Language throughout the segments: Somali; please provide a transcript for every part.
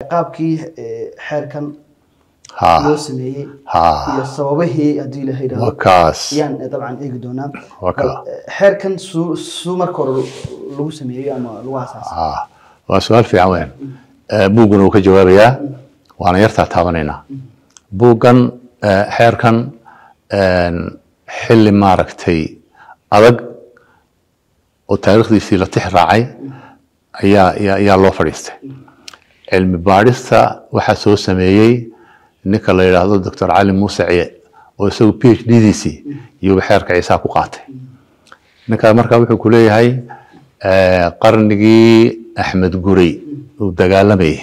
qaabkii eh, xeerkan ha loo sameeyey ha iyo sababihii haddii la yidhaahdo wakaas ayaan eh, dabcan eegi doonaa Waa kaa. Bal, eh, xeerkan suu suu marka hore lagu sameeyey ama lagu asaasay ha waa su-aal fiican weyn Eh, buugguna wuu ka jawaabayaa waana yartaa taabanaynaa buuggan eh, xeerkan een, xilli maaragtay adag oo taariikhdiisii la tix raacay ayaa ayaa- ayaa loo fadhiistay cilmi baadhista waxaa soo sameeyey ninka la yidhaahdo doctor cali muuse ciye oo isagu p h d diisii iyuba xeerka ciisaa ku qaatay ninkaa markaa wuxuu ku leeyahay eh, qarnigii axmed gurey uu dagaalamayay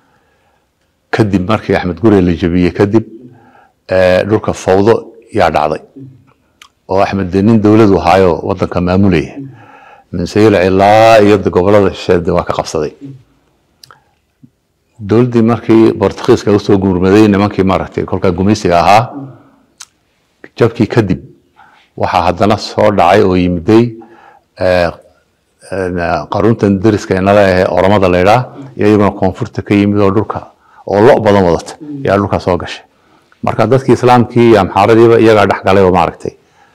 kadib markii axmed gurey la jebiyey kadib eh, dhulka fawdo yaa dhacday oo axmed dee nin dowladu ahaayo wadanka maamulaya minseyla ilaa iyo de gobolada shisheede waa ka qabsaday dowladdii markii bortugiiska usoo guurmaday nimankii maaragtay kolkaa gumaysiga ahaa jabkii kadib waxaa haddana soo dhacay oo yimiday eh, eh, qaruntan deriska inala ahe oromada la idhaa iyo iyaguna koonfurta ka yimid oo dhulka oo lo badan wadata yaa dhulka soo gashay marka dadkii islaamkii iyo amxaaradiiba iyagaa dhex galay oo maaragtay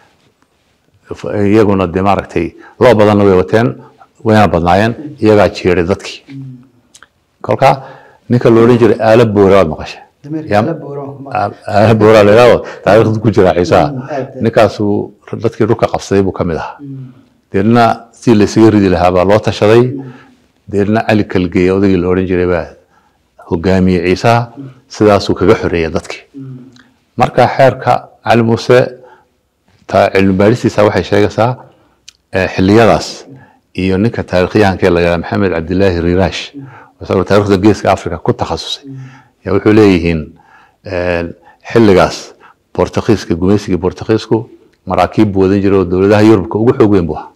iyaguna de maaragtay lo badanna way wateen wayna badnaayeen iyagaa jiiray dadkii kolka ninka lo odhan jiray aala boora waad maqashay dameerka Yam- la booran kuma aala boora la yidhaahdo taariikhda ku jira ciisaha aad. ninkaasuu dadkii dhulka qabsaday buu ka mid ahaa deedna si laysaga ridi lahaa baa loo tashaday deedna cali kalgeeye odaygii la odhan jiray baa hogaamiyey ciisaha sidaasuu kaga xoreeyay dadkii marka xeerka cali muuse ta cilmi baadhistiisa waxay sheegaysaa eh, xilliyadaas iyo ninka taarikhyahanka la yidhaha maxamed cabdilaahi riiraash isagoo taarikhda geeska africa ku takhasusay yaa wuxuu leeyihiin eh, xilligaas bortugiiska gumaysigii bortugiisku maraakiib buu wadan jiray oo dowladaha yurubka ugu xoog weyn buu ahaa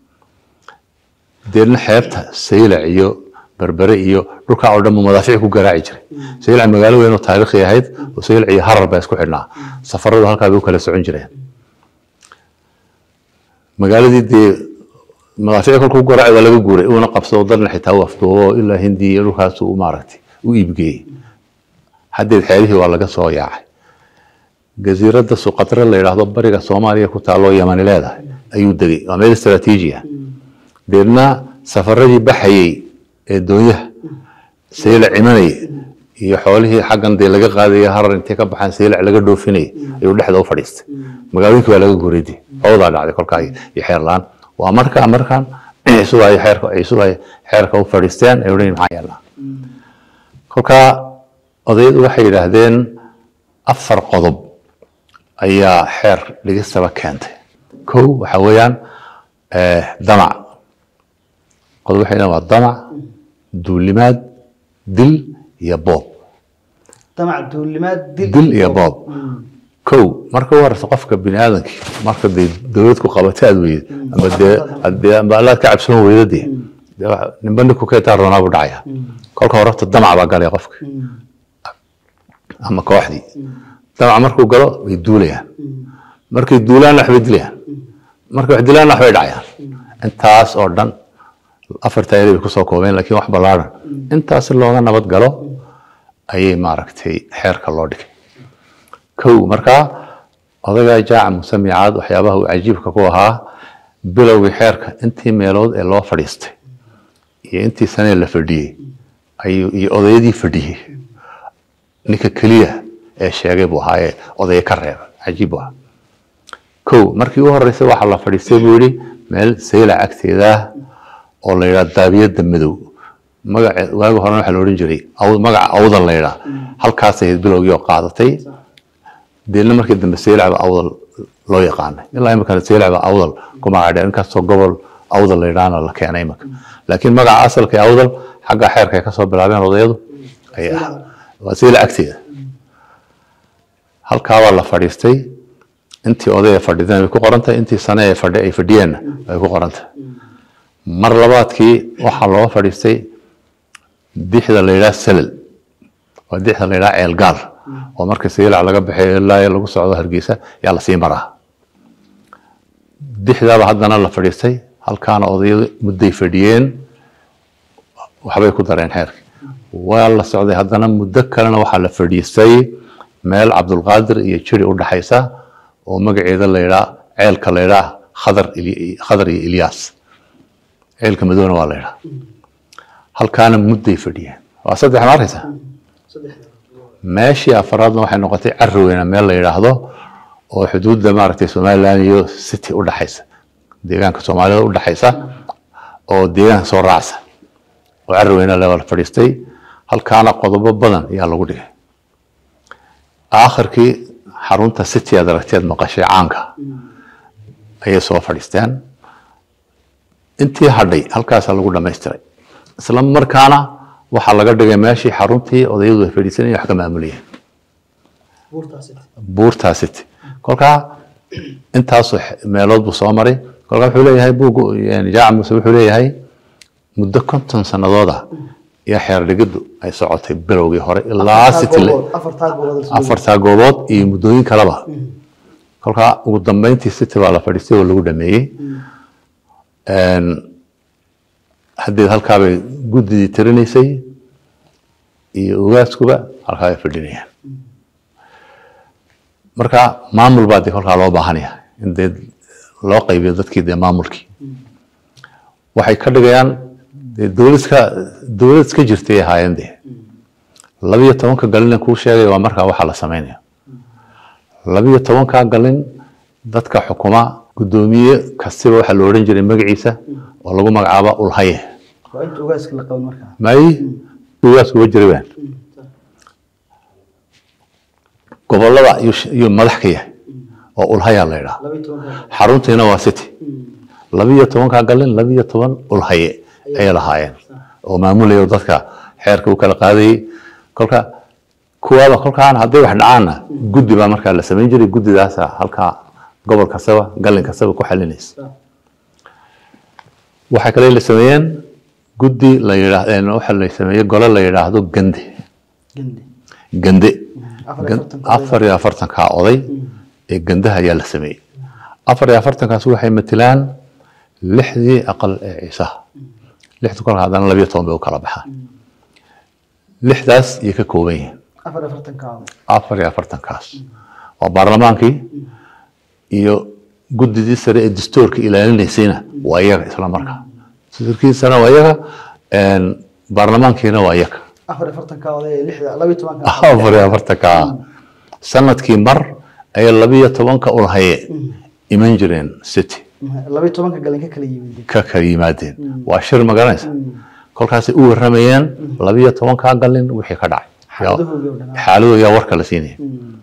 deedna xeebta saylac iyo berbere iyo dhulkaa oo dhan buu madaafiic ku garaaci jiray saylac magaalo weyn oo taariikhi ahayd oo saylac iyo harar baa isku xidhnaa safaradu halkaa bay u kala socon jireen magaaladii dee madaafiic kolkuu garaaci waa laga guuray uuna qabsado dadna xitaa u afduubo ilaa hindi iyo dhulkaas uu maaragtay u iibgeeyey haddeed xeelihii waa laga soo yaacay jasiiradda suqatre la yidhaahdo bariga soomaaliya ku taalloo yamani leedahay ayuu degay waa meel istaraatiiji ah deedna safaradii baxayey ee doonyaha saylac imanaya iyo xoolihii xaggan dee laga qaadaya harar intay ka baxaan saylac laga dhoofinaya ayuu dhexda u fadhiistay magaalooyinkii waa laga guuray howdaa dhacday kolkaa iyo iyo xeer la-aan waa markaa markaan ciisudu ay xeerka ciisudu ay xeerka u fadhiisteen ay odhan maxaa yeelnaa kolkaa odayadu waxay yidhaahdeen afar qodob ayaa xeer dhigistaba keentay kow waxa weeyaan eh, damac qodob waxay yidhahdeen waa damac duulimaad dil iyo boob damac duulimaad dil iyo boob kow marka u horeysa qofka bini aadamkii marka dee dowlad ku qabato aad weyid ama dee hadee amba allaad ka cabsan weyda dee dee waxa- ninba ninku keetaa roonaa buu dhacaya kolka horeta damac baa galaya qofka ama kooxdii damac markuu galo way duulayaan markay duulaanna waxbay dilayaan markay wax dilaanna waxbay dhacayaan intaas oo dhan afarta eri bay kusoo koobeen laakiin wax ballaaran intaas si looga nabad galo ayay maaragtay xeerka loo dhigay kow markaa odagaa jaaca musamicaad waxyaabaha uu cajiibka ku ahaa bilowgii xeerka intii meelood ee loo fadhiistay iyo intii sanee la fadhiyey ayuu iyo odayadii fadhiyey ninka keliya ee sheegay buu ahaa ee odaya ka reeba cajiib buu ahaa kow markii u horeysay waxaa la fadhiistay buu yidhi meel saylac agteeda ah oo la yidhaha daabiyadda madow magace waagi horena waxaa la odhan jiray aw- magaca awdal la yidhaha halkaasay ahayd bilowgii oo qaadatay deedna markii dambe seylacba awdal loo yaqaanay ilaa imikana seylacba awdal ku magacdheen inkastoo gobol awdal la yidhaahna la keenay imika laakiin magaca asalka ee awdal xagga xeerka ay kasoo bilaabeen odayadu ayay ahaa waa seylac agteeda halkaabaa la fadhiistay intii oday ay fadhideen way ku qorantahay intii sane ay fadhi ay fadhiyeenna way ku qorantahay mar labaadkii waxaa loo fadhiistay dixda la yidhaha selal waa dixda la yidhaha ceelgaal oo marka saylac laga baxay ilaa lagu socdo hargeysa yaa lasii maraa dixdaaba haddana la fadhiistay halkaana odayadu mudday fadhiyeen waxbay ku dareen xeerka waa la socday haddana muddo kalena waxaa la fadhiistay meel cabdulqaadir iyo jiri u dhaxaysa oo magaceeda la yidhaa ceelka la yidhaa khadar Ili- khadar iyo ilyaas ceelka madowna waa la yidhaa halkaana mudday fadhiyeen waa saddex ma arkaysa meeshii afaraadna waxay noqotay caroweyna meel la yidhaahdo oo xuduudda maaragtay somaliland iyo city u dhaxaysa deegaanka soomaalida u dhaxaysa oo deegaanka soo raacsa oo caroweyna la wada fadhiistay halkaana qodobo badan ayaa lagu dhigay aakhirkii xarunta city aad aragteed maqashay caanka ayay soo fadhiisteen intii hadhay halkaasaa lagu dhamaystiray isla markaana waxaa laga dhigay meeshii xaruntii odayadu ay fadhiisanayeen wax ka maamulayeen buurtaa city kolkaa intaasoo xe- meelood buu soo maray kolkaa wuxuu leeyahay buuggu yani jaaca muuse wuxuu leeyahay muddo konton sanadooda iyo xeer dhigiddu ay socotay bilowgii hore ilaa city le- afartaa gobood afartaa goobood iyo muddooyin kaleba kolkaa ugu dambeyntii city baa la fadhiistay oo lagu dhameeyey Een, haddeed halkaabay guddidii tirinaysay iyo ugaaskuba halkaa bay fadhinayaan marka maamul baa dee kolkaa loo baahanaya in dee loo qaybiyo dadkii dee maamulkii waxay ka dhigayaan dee dowladka dowlad iska jirtay ay ahaayeen dee labiyo tobanka galin kuu sheegay waa markaa waxaa la sameynaya labiyo tobanka galin dadka xukuma guddoomiye kastiba waxaa la odhan jiray magaciisa oo lagu magacaaba ulhaye waa inta ugaaska la qaban markaa may ugaasku wa jira baan gobolada iyuu sh- iyuu madax ka yahay oo ulhayaa la yidhaha laba iyo tobanka xaruntiina waa city labiyo tobanka galin labiyo toban ulhaye ayay lahaayeen oo maamulaya oo dadka xeerka u kala qaadayay kolka kuwaaba kolkaan hadday wax dhacaanna guddi baa markaa la samayn jiray guddidaasa halkaa gobol kastaba galin kastaba ku xalinaysa waxaa kale la sameeyeen guddi la yidhaah waxa la sameeyey gole la yidhaahdo gande gandi gande afar iyo Gan- afartan afar iyo afartankaa oday ee gandaha ayaa la sameeyey afar iyo afartankaas waxay matilaan lixdii aqal ee ciisaha lixda kolka haddana labiyo toban bay u kala baxaan lixdaas ayay ka kooban yihiin afar iyo afartanka oday afar iyo afartankaas waa baarlamaankii iyo guddidii sare ee dastuurka ilaalinaysayna waa iyaga isla markaa dastuurkiisana waa iyaga een, baarlamaankiina waa iyaga afar iyo afartanka oday ee lixda laba iyo tobanka afar iyo afartanka sanadkii mar ayay labiyo tobanka ulhaye iman jireen city laba iyo tobanka galin ka kala yimid ka kala yimaadeen waa shir magaranaysa kolkaasay u waramayeen labiyo tobankaa galin wixii ka dhacay xaaladahoodii oo dhan xaaladooda yaa warka la siinaya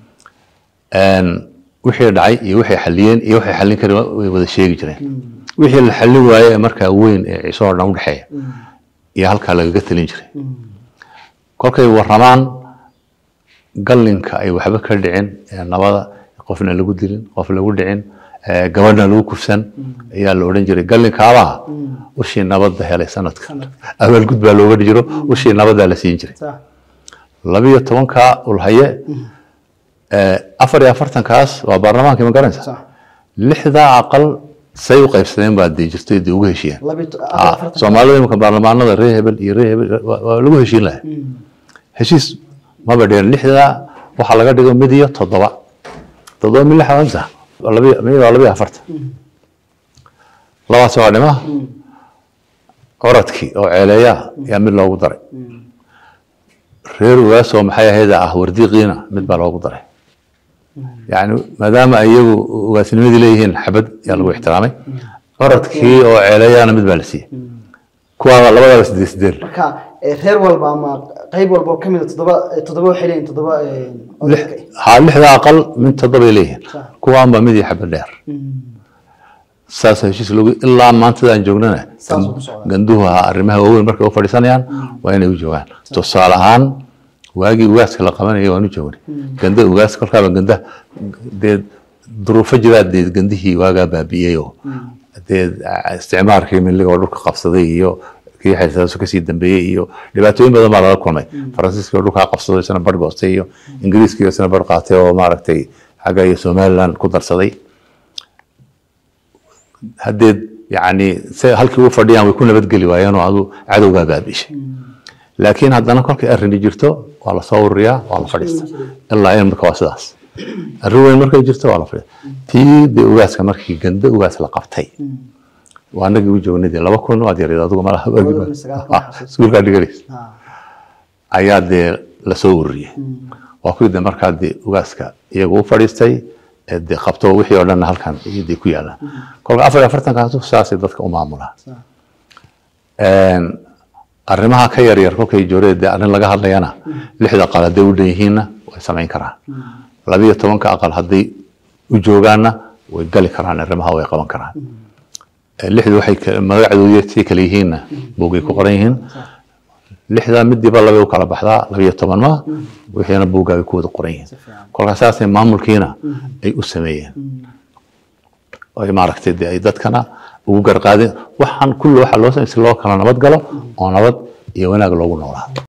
Een, wixii dhacay iyo waxay xaliyeen iyo waxay xallin kareen way wada sheegi jireen wixii la xallin waaye ee markaa weyn ee ciise oo dhan udhexeeya iyo halkaa lagaga talin jiray kolkay waramaan gallinka ay waxba ka dhicin ee nabada qofna lagu dilin qof lagu dhicin ee gabadhna lagu kufsan ayaa la odhan jiray gallinkaabaha ushii nabadda helay sanadka abaalgud baa looga jiro ushii nabaddaa la siin jiray sax labiyo tobankaa ulhaye ee, afar iyo afartankaas waa baarlamaankii ma garanaysa sax lixdaa aqal say u qaybsadeen baa dee jirtay dee ugu heshiiyeen laba iyo to- afar iyo Ah, afartanka soomaalida imika baarlamaanada reer hebel iyo reer hebel waa waa lagu heshiin lahaa heshiis maba dheer lixdaa waxaa laga dhigo mid iyo toddoba toddoba mid lixa amsa labiyo mid waa labiyo afartan labaas waa dhima coradkii oo ceeleeya ayaa mid loogu daray reer ugaasoo maxay ahayd ah wardiiqiina mid baa loogu daray yani maadaama ay iyagu ugaasnimadii leeyihiin xabad yaa lagu ixtiraamay coradkii oo ceeleeyaana mid baa la siiyey kuwaaba labadaaba sideed sideed marka ee, reer walba ama qayb walba oo kamid a toddoba ee, toddoba waxay leeyihin toddoba ee, odayka ha lixda aqal mid toddobay leeyihiin Sax. kuwaan baa mid iyo xabad dheer saas heshiis lagu ilaa maantadaan joognana Saas uu ku socdaa. ganduhu ha arrimaha waaweyn markay u fadhiisanayaan waa inay u joogaan tusaale ahaan waagii ugaaska la qabanaya waan u joognay ganda ugaas kolkaaba ganda dee duruufo jiraa dee gandihii waagaa baabi'iyey oo dee isticmaarkii miliga oo dhulka qabsaday iyo kii xilsaaso kasii dambeeyey iyo dhibaatooyin badan baa laga kulmay faransiiskii oo dhulkaa qabsaday isna bar goostay iyo ingiriiskii oo isna bar qaatay oo maaragtay xagga iyo somaliland ku darsaday haddeed yani se halkii u fadhiyaan way ku nabadgeli waayeen oo adu cadowgaa baabiishay laakiin haddana kolkay arrini jirto waa lasoo ururiyaa waa la fadhiista ilaa imika waa sidaas arrin weyn markay jirto waa la fadhiista tii dee ugaaska markii ganda ugaas la qabtay waa anagii u joognay dee laba kun waad yareed adigu malaha Labada kun iyo sagaal kun waxaa xasuusta. iskuulkaa dhiganaysa Ha. ayaa dee lasoo ururiyey waa kuwii de markaa dee ugaaska iyagu u fadhiistay ee dee qabto wixii oo dhan halkan iyo dee ku yaalaan kolka afar iyo afartankaasu saasay dadka u maamulaan Sa. Een, arrimaha ka yaryar kolkay joorada dee arrin laga hadlayana lixda aqal hadday u dhan yihiinna way samayn karaan labiyo tobanka aqal hadday u joogaanna way gali karaan arrimaha way qaban karaan Ee, lixdu waxay ka- magacdoodu sii kale yihiinna buugay ku qoran yihiin lixda midiiba labay u kala baxdaa labiyo toban ma wixiina buugga ay ku wada qoran yihiin fiican. kolkaa saasay maamulkiina ay u sameeyeen ay maaragtay dee ay dadkana ugu garqaadeen waxaan kulli waxaa loo sameeyay si loo kala nabad galo oo nabad iyo wanaag loogu noolaado